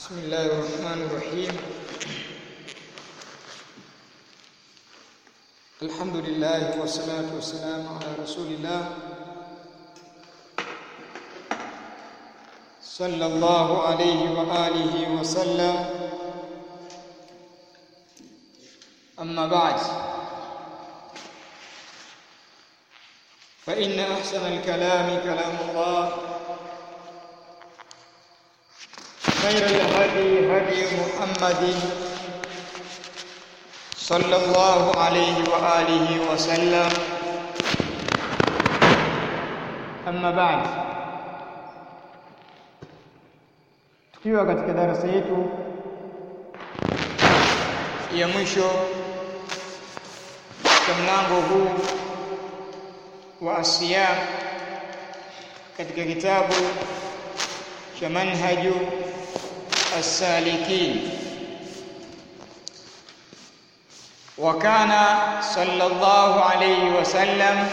بسم الله الرحمن الرحيم الحمد لله والصلاة والسلام على رسول الله صلى الله عليه وآله وسلم أما بعد فإن أحسن الكلام كلام الله خير الهدي هدي محمد صلى الله عليه وآله وسلم أما بعد tukiwa katika darasa yetu ya mwisho katika mlango huu wa asiyam katika kitabu cha manhaju as-salikin wa kana sallallahu alayhi wasallam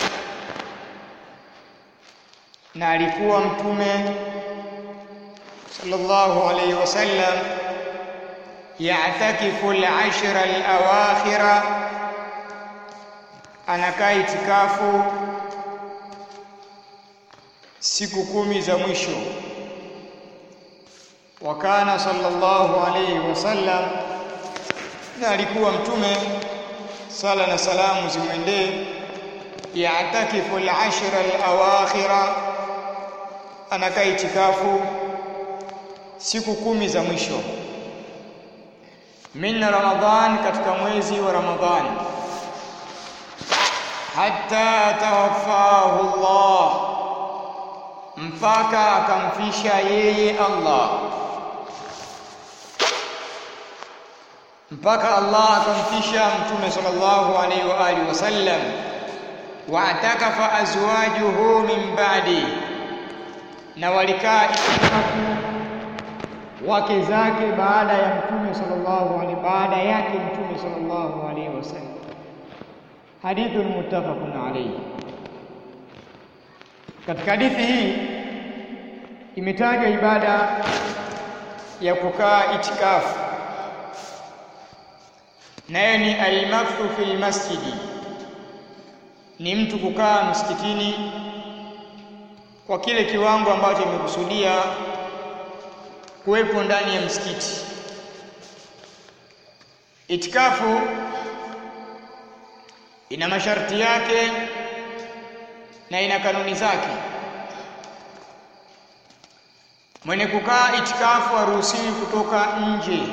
na alikuwa mtume sallallahu alayhi wasallam ya'takifu al-ashra al-awakhira anakaa itikafu siku kumi za mwisho wa kana sallallahu alayhi wasallam na alikuwa mtume sala na salamu zimwendee ya'takifu al-ashra al-awakhira anakaa itikafu siku kumi za mwisho min ramadhan katika mwezi wa ramadhani hatta tawaffahu Allah mpaka akamfisha yeye Allah mpaka Allah akamfisha mtume sallallahu alaihi wa alihi wasallam wa atakafa azwajuhu min ba'di na walikaa wake zake baada ya mtume sallallahu alaihi baada yake mtume sallallahu alaihi wasallam hadithun muttafaqun alayhi katika hadithi hii imetajwa ibada ya kukaa itikafu nayo ni almakthu fil masjidi ni mtu kukaa msikitini kwa kile kiwango ambacho imekusudia kuwepo ndani ya msikiti itikafu ina masharti yake na ina kanuni zake mwenye kukaa itikafu haruhusiwi kutoka nje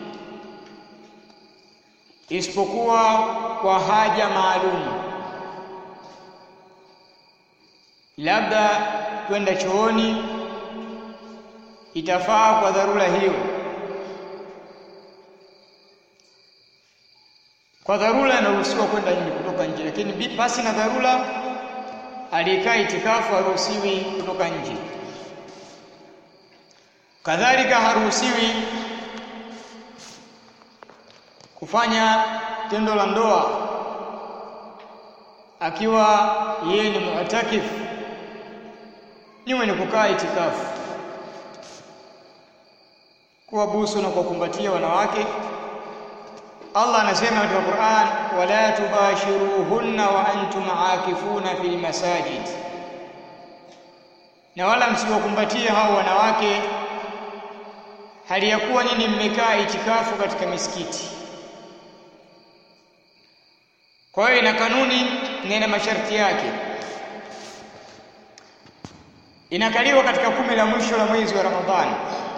isipokuwa kwa haja maalum labda kwenda chooni itafaa kwa dharura hiyo kwa dharura anaruhusiwa kwenda nje kutoka nje lakini basi na dharura aliyekaa itikafu haruhusiwi kutoka nje kadhalika haruhusiwi kufanya tendo la ndoa akiwa yeye ni mu'takif ni mwenye kukaa itikafu kuwabusu na kuwakumbatia wanawake Allah anasema katika Qur'an wala tubashiruhunna wa antum aakifuna fil masajid na wala msiwakumbatie hao wanawake hali ya kuwa nyinyi mmekaa itikafu katika misikiti kwa hiyo ina kanuni na ina masharti yake inakaliwa katika kumi la mwisho la mwezi wa Ramadhani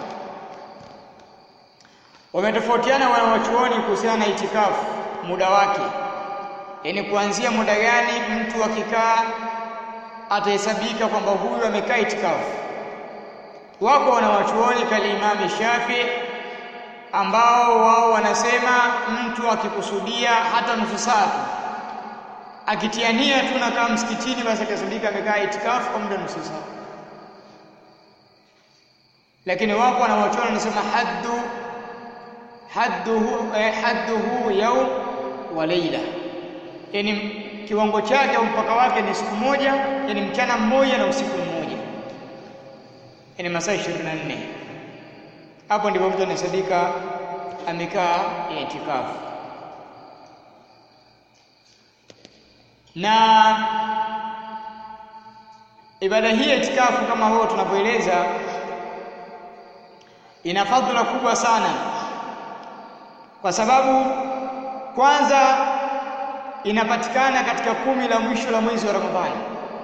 wametofautiana wanawachuoni kuhusiana na itikafu muda wake yaani kuanzia muda gani mtu akikaa atahesabika kwamba huyu amekaa itikafu wako wanawachuoni kalimami Shafi ambao wao wanasema mtu akikusudia hata nusu saa akitiania tu nakaa msikitini basi akasudika amekaa itikafu kwa muda nusu saa lakini wako wanawachuoni wanasema haddu hadduhu eh, hadduhu yawm wa layla yani kiwango chake au mpaka wake ni siku moja yani mchana mmoja na usiku mmoja yani masaa 24 hapo ndipo mtu anahesabika amekaa itikafu. Na ibada hii ya itikafu kama huo tunavyoeleza, ina fadhila kubwa sana, kwa sababu kwanza inapatikana katika kumi la mwisho la mwezi wa Ramadhani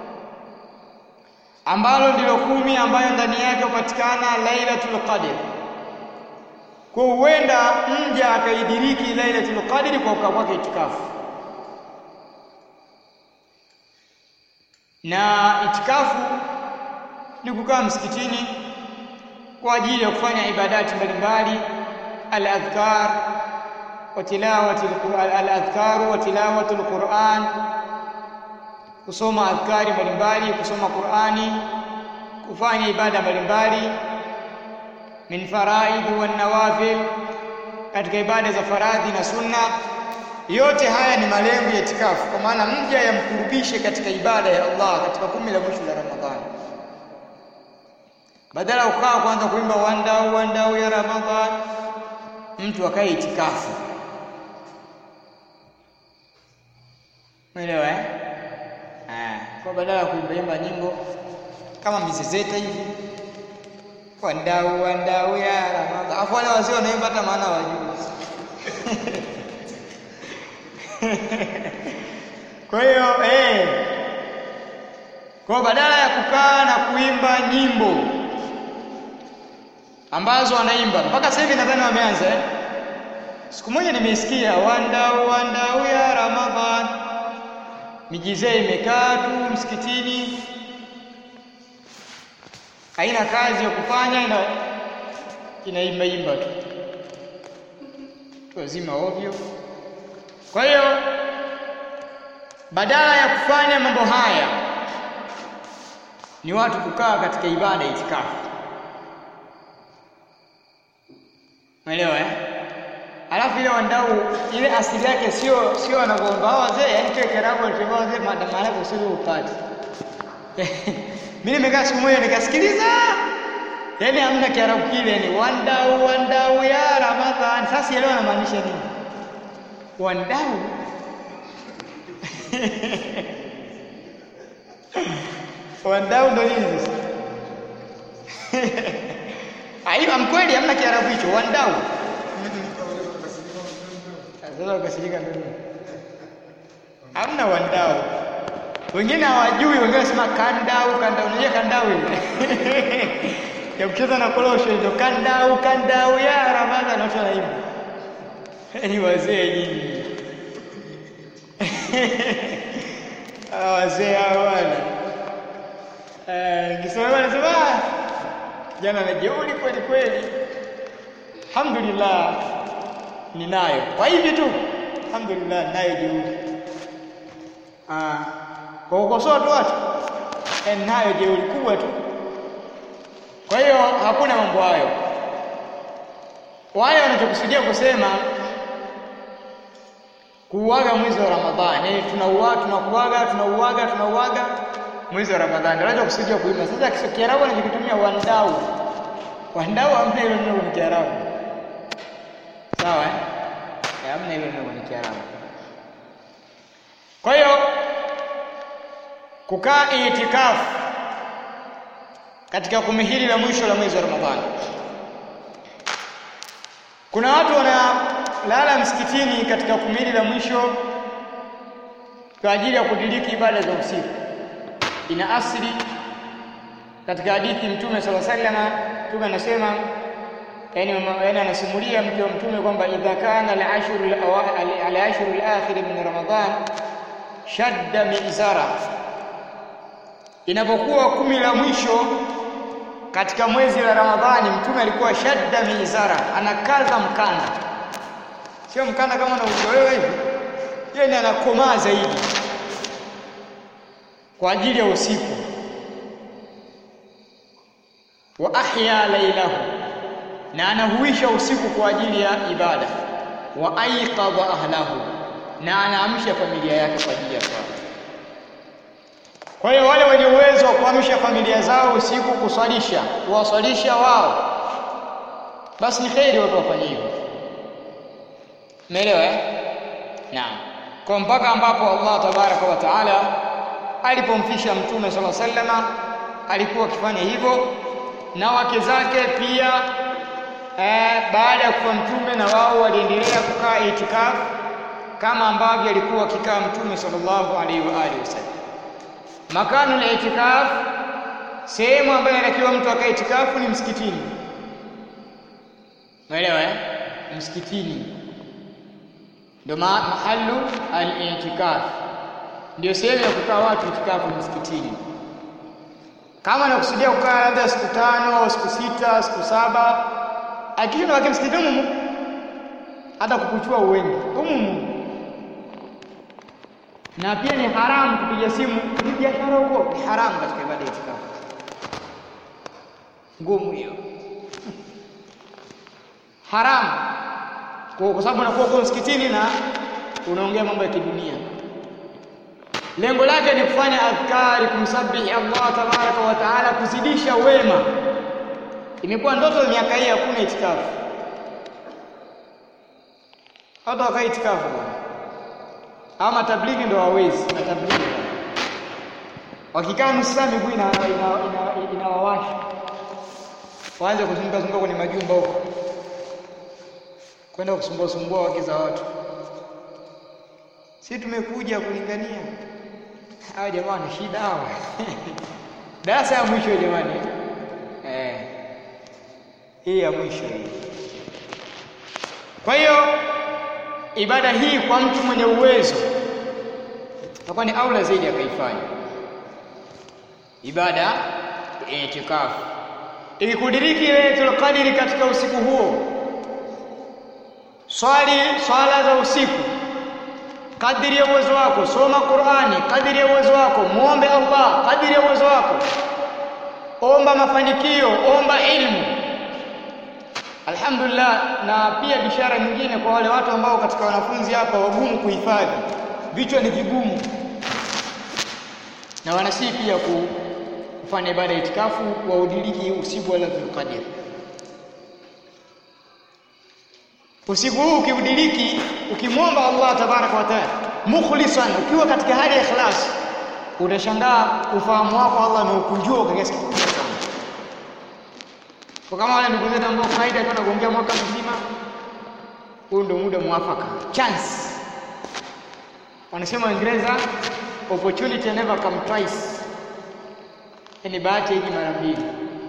ambalo ndilo kumi ambayo ndani yake hupatikana Lailatul Qadr. Kwa huenda mja akaidiriki Lailatul Qadr kwa kukaa kwake itikafu, na itikafu ni kukaa msikitini kwa ajili ya kufanya ibadati mbalimbali, al-adhkar wa tilawati al-adhkar wa tilawati al-Qur'an kusoma adhkari mbalimbali, kusoma Qur'ani, kufanya ibada mbalimbali, min faraid wa nawafil, katika ibada za faradhi na sunna. Yote haya ni malengo ya itikafu, kwa maana mja yamkurubishe katika ibada ya Allah katika kumi la mwisho la Ramadhani, badala ukaa kwanza kuimba wandau wandau ya Ramadhani, mtu akae itikafu. Umeelewa eh? Kwa badala ya kuimbaimba nyimbo kama mizezeta hivi, wandau wandau ya Ramadhani, afu wale wazee wanaimba hata maana wajui. Kwa hiyo eh, kwa badala ya kukaa na kuimba nyimbo ambazo wanaimba mpaka sasa hivi nadhani wameanza eh? Siku moja nimeisikia wandau wandau ya Ramadhani mijizee imekaa tu msikitini, haina kazi ya kufanya, ina inaimba imba tu wazima ovyo. Kwa hiyo badala ya kufanya mambo haya ni watu kukaa katika ibada itikafu, umeelewa eh? Alafu ile wandau ile asili yake sio sio wanavyoomba hao wazee, yani kile Kiarabu walichomba wazee maana usiri upate. Mimi nimekaa siku moja nikasikiliza, yani hamna Kiarabu kile, ni wandau wandau ya Ramadhani. Sasa elewa anamaanisha nini wandau? wandau ndo nini sasa? Aiyo, mkweli hamna Kiarabu hicho wandau sasa ukasirika ndio hamna wandau. Wengine hawajui, wengine wanasema kandau kandau. Unajua kandau ile ya kucheza na korosho ndio kandau kandau ya Ramadhani, watu wanaimba. Ni wazee nyinyi hawa wazee hawa bwana. Kisema anasema jana na jeuri kweli kweli. Alhamdulillah ninayo kwa hivi tu, alhamdulillah, ninayo jeuri. Ah, kwa kukosoa tu watu, ninayo jeuri kubwa tu. Kwa hiyo hakuna mambo hayo. Wale wanachokusudia kusema kuuaga mwezi wa Ramadhani, tunauaga tunakuaga tunauaga tunauaga mwezi wa Ramadhani, wanachokusudia kuimba. Sasa Kiarabu anachokitumia wandau, wandau hamna hilo neno kwa Kiarabu. Sawa eh? Hamna hilo neno kwenye Kiarabu. Kwa hiyo kukaa itikafu katika kumi hili la mwisho la mwezi wa Ramadhani, kuna watu wanalala msikitini katika kumi hili la mwisho kwa ajili ya kudiriki ibada za usiku. Ina asili katika hadithi Mtume sala sallama, Mtume anasema yani, yani anasimulia mke wa Mtume kwamba idha kana al-ashru al-ashru al-akhir min Ramadhan shadda mizara, inapokuwa kumi la mwisho katika mwezi la Ramadhani, Mtume alikuwa shadda mizara, anakaza mkanda, sio mkanda kama unauzoelewa hivi, yani anakomaa zaidi kwa ajili ya usiku. Wa ahya lailahu na anahuisha usiku kwa ajili ya ibada. Wa aiqadha ahlahu, na anaamsha familia yake kwa ajili ya swala. Kwa hiyo wale wenye uwezo wa kuamsha familia zao usiku, kuswalisha, kuwaswalisha wao basi ni kheri watu wafanye hivyo. Umeelewa eh? Naam. Kwa mpaka ambapo Allah tabaraka wa taala alipomfisha Mtume sala sallama alikuwa akifanya hivyo na wake zake pia eh, baada ya kufa Mtume na wao waliendelea kukaa itikafu kama ambavyo alikuwa akikaa Mtume sallallahu alaihi wa alihi wasallam. Makanu la itikafu, sehemu ambayo inatakiwa mtu akae itikafu ni msikitini. Umeelewa eh? Msikitini ndio mahalu al-i'tikaf, ndio sehemu ya kukaa watu itikafu msikitini. Kama anakusudia kukaa labda siku tano au siku sita siku saba, akishinda wake msikitini humu, hata kukuchua uwengi humu na pia ni haramu kupiga simu ni biashara huko, ni haramu katika ibada ya itikafu. Ngumu hiyo, haramu kwa, kwa sababu unakuwa uko msikitini na unaongea mambo ya kidunia. Lengo lake ni kufanya adhkari, kumsabihi Allah tabaraka wa taala, kuzidisha wema. Imekuwa ndoto miaka hii, hakuna itikafu, hata wakaa itikafu bwana ama tablighi ndo hawezi na tablighi wakikaa nusu saa miguu inawawasha ina, ina, ina waanze kuzunguka zunguka kwenye majumba huko kwenda kusumbua sumbua wake za watu. Si tumekuja kulingania hawa jamaa na shida hawa darasa ya mwisho jamani, eh, hii ya mwisho hii. Kwa hiyo ibada hii kwa mtu mwenye uwezo itakuwa ni aula zaidi akaifanya ibada ya itikafu. Ikikudiriki Lailatul Qadri katika usiku huo, swali swala za usiku kadiri ya uwezo wako, soma Qur'ani kadiri ya uwezo wako, muombe Allah kadiri ya uwezo wako, omba mafanikio, omba ilmu Alhamdulillah. Na pia bishara nyingine kwa wale watu ambao katika wanafunzi hapa wagumu kuhifadhi, vichwa ni vigumu, na wanasii pia kufanya ibada ya itikafu waudiriki usiku wa Lailatul Qadr. Usiku huu ukiudiriki, ukimwomba Allah tabaraka wa taala mukhlisan, ukiwa katika hali ya ikhlas, utashangaa ufahamu wako Allah ameukunjua kwa kiasi kikubwa sana kwa kama wale ndugu zetu ambao kawaida kwenda kuongea mwaka mzima, huu ndio muda mwafaka, chance. Wanasema Waingereza, opportunity never come twice, yani bahati hiji mara mbili,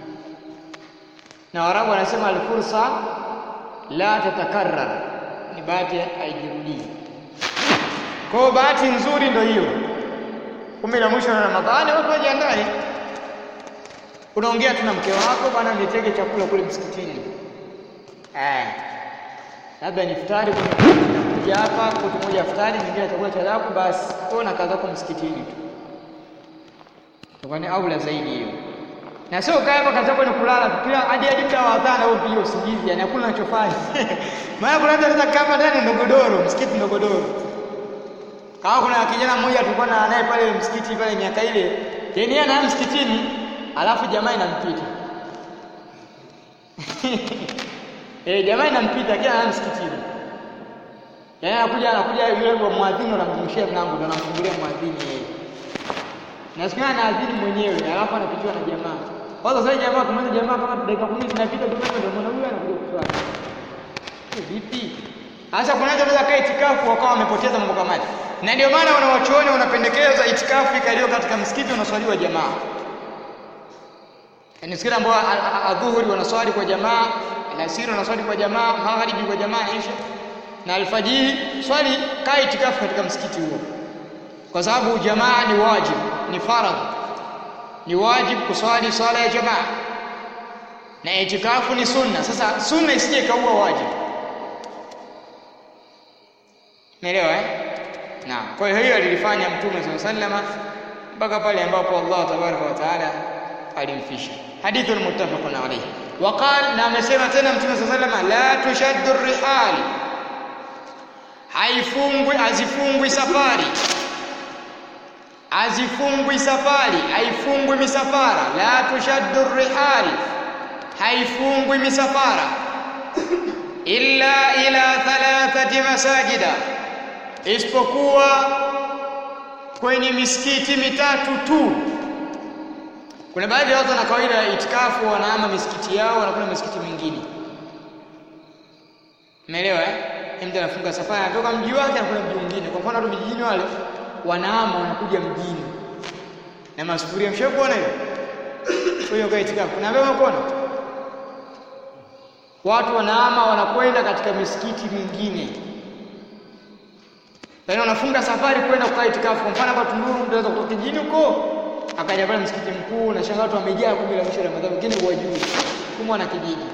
na Waarabu wanasema alfursa la tatakarrar, ni bahati haijirudii. Kwa hiyo bahati nzuri ndio hiyo, kumi la mwisho na Ramadhani, watu wajiandae unaongea tu na mke wako, bwana, nitege chakula kule msikitini, eh, labda ni iftari kuja hapa kote moja iftari, nyingine chakula cha daku, basi wewe na kazi yako msikitini tu, kwani aula zaidi hiyo. Na sio kaa hapa kazi yako ni kulala tu, kila hadi hadi muda wa adhana wewe pia usingizi, yani hakuna unachofanya maana kuna mtu anaweza kama ndani ndogodoro, msikiti ndogodoro. Kama kuna kijana mmoja tulikuwa na naye pale msikiti pale miaka ile, yeye anaye msikitini alafu jamaa inampita eh, jamaa inampita kila ana msikitini, yaani anakuja anakuja yule wa mwadhini, anamfungushia mlango, ndo anamfungulia mwadhini yeye, na siku anaadhini mwenyewe, alafu anapitiwa na jamaa. Kwanza sasa jamaa kama jamaa kama dakika 10 zinapita tu, ndio mwana huyu anakuja kuswali. Vipi sasa? Kuna watu wanaweza kaa itikafu wakawa wamepoteza mambo kama haya, na ndio maana wanawachuoni wanapendekeza itikafu ikaliyo katika msikiti unaswaliwa jamaa Yaani siku ambao adhuhuri wanaswali kwa jamaa, alasiri wanaswali kwa jamaa, magharibi kwa jamaa, isha na alfajiri, swali kaa itikafu katika msikiti huo, kwa sababu jamaa ni wajib, ni faradhi, ni wajib kuswali swala ya jamaa, na itikafu ni sunna. Sasa sunna isije ikaua wajib, umeelewa eh? Naam. Kwa hiyo hiyo alilifanya Mtume sallallahu alaihi wasallam mpaka pale ambapo Allah tabaraka wa taala alimfisha. Hadithun muttafaqun alayhi. Waqal, na amesema tena Mtume sallallahu alayhi wasallam, la tushaddu rihal, haifungwi azifungwi safari, azifungwi safari, haifungwi misafara. La tushaddu rihal, haifungwi misafara. illa ila thalathati masajida, isipokuwa kwenye misikiti mitatu tu. Kuna baadhi ya watu wana kawaida ya itikafu, wanahama misikiti yao wanakwenda misikiti mingine. Umeelewa eh? Mtu anafunga safari anatoka mji wake anakwenda mji mwingine. Kwa mfano watu vijijini wale wanahama wanakuja mjini na masufuria. Mshakuona hiyo? Hiyo kwa itikafu. Kuna ambaye umeona? Watu wanahama wanakwenda katika misikiti mingine. Yaani wanafunga safari kwenda kukaa itikafu. Kwa mfano hapa Tunduru mtu anaweza kutoka kijijini huko akaja pale msikiti mkuu na shangaa watu wamejaa kumbe la mwisho wa Ramadhani wengine huwajui. Kumbe na kijiji.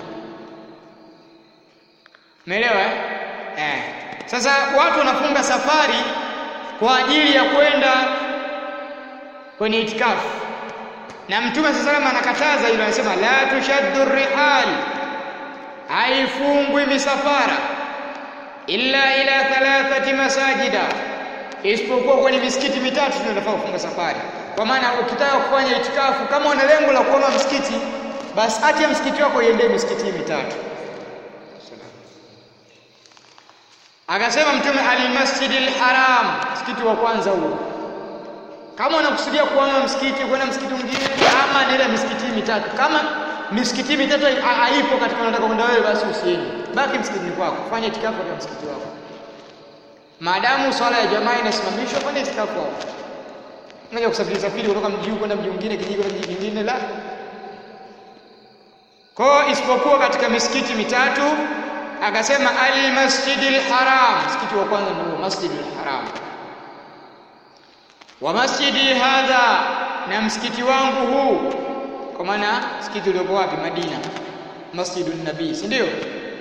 Umeelewa eh? Eh. Sasa watu wanafunga safari kwa ajili ya kwenda kwenye itikafu. Na Mtume sasa salama anakataza hilo, anasema la tushaddu rihal, haifungwi misafara illa ila thalathati masajida, isipokuwa kwenye misikiti mitatu ndio unafaa kufunga safari. Kwa maana ukitaka kufanya itikafu, kama una lengo la kuona msikiti, basi acha msikiti wako iendee misikiti mitatu. Akasema Mtume almasjidil haram, msikiti wa kwanza huo. Kama unakusudia kuona msikiti kwenda msikiti mwingine, ama nenda misikiti mitatu. Kama misikiti mitatu haipo katika unataka kwenda wewe, basi usiende, baki msikitini kwako, fanya itikafu katika msikiti wako. Maadamu swala ya jamaa inasimamishwa, fanya itikafu hapo. Unaja kusafiri safiri kutoka mji huu kwenda mji mwingine, kijiji kwenda kijiji kingine, la kwa isipokuwa katika misikiti mitatu akasema almasjidil haram, msikiti wa kwanza ndio masjidil haram. Wa masjidi hadha, na msikiti wangu huu, kwa maana msikiti uliopo wapi? Madina, masjidun nabii, si ndio?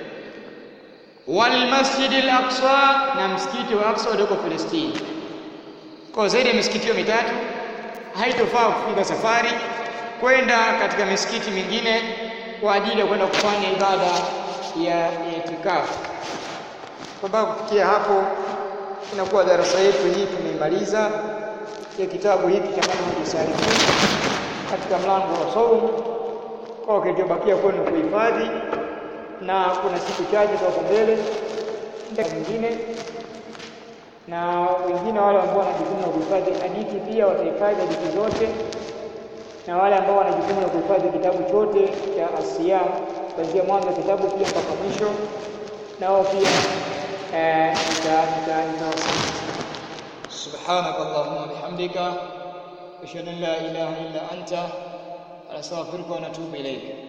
Wal masjidil aqsa, na msikiti wa Aqsa ulioko Palestina. Kwa zaidi ya misikiti hiyo mitatu haitofaa kufunga safari kwenda katika misikiti mingine kwa ajili ya kwenda kufanya ibada ya itikafu. Kwa sababu kufikia hapo inakuwa darasa yetu hii tumeimaliza ya kitabu hiki cha Manhaju Salikin katika mlango wa saumu. Kwa kilichobakia kwenu kuhifadhi, na kuna siku chache kwa mbele nyingine, na wengine wale ambao wana jukumu la kuhifadhi hadithi pia watahifadhi hadithi zote, na wale ambao wana jukumu la kuhifadhi kitabu chote cha Asiyam kuanzia mwanzo wa kitabu pia mpaka mwisho, nao pia nitawasaidia. Subhanaka Allahumma bihamdika ashhadu an la ilaha illa anta astaghfiruka wa atubu ilayk.